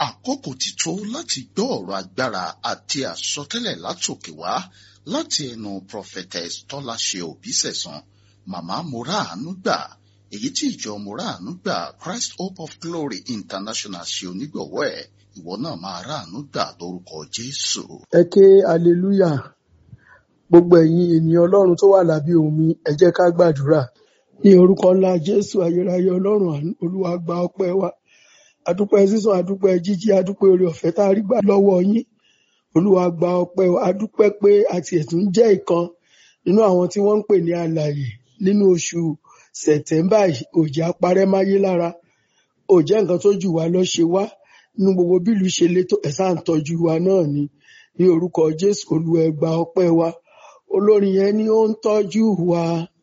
àkókò ti tó láti gbọ́ ọ̀rọ̀ agbára àti àsọtẹ́lẹ̀ látòkè wá láti ẹnu prophetess tọ́láṣe òbísẹ̀sán màmá moraanu gbà èyí tí ìjọ moraanu gbà christ hope of glory international ṣe onígbọ̀wọ́ ẹ̀ ìwọ náà máa ráàánú gbà lórúkọ jésù. ẹ ké aleluya gbogbo ẹ̀yin ènìyàn ọlọ́run tó wà lábẹ́ omi ẹ jẹ́ ká gbàdúrà ní orúkọ ńlá jésù ayérayé ọlọ́run àánú olúwa gba ọpẹ́ wa adúpẹ́ sísan adúpẹ́ jíjí adúpẹ́ oore ọ̀fẹ́ tá a rí gbà lọ́wọ́ yín olúwa gba ọpẹ́ wa adúpẹ́ pé àti ẹ̀tún jẹ́ ìkan nínú àwọn tí wọ́n ń pè ní alààyè nínú oṣù sẹ̀tẹ́mbà òjì apárẹ́ máyé lára òjẹ́ nǹkan tó jù wá lọ ṣe wá nínú gbogbo bílù ṣe létò ẹ̀sà ń tọ́jú wa náà ni ní orúkọ jésù olúwa ẹ gba ọpẹ́ wa olórin yẹn ni ó ń tọ́jú wa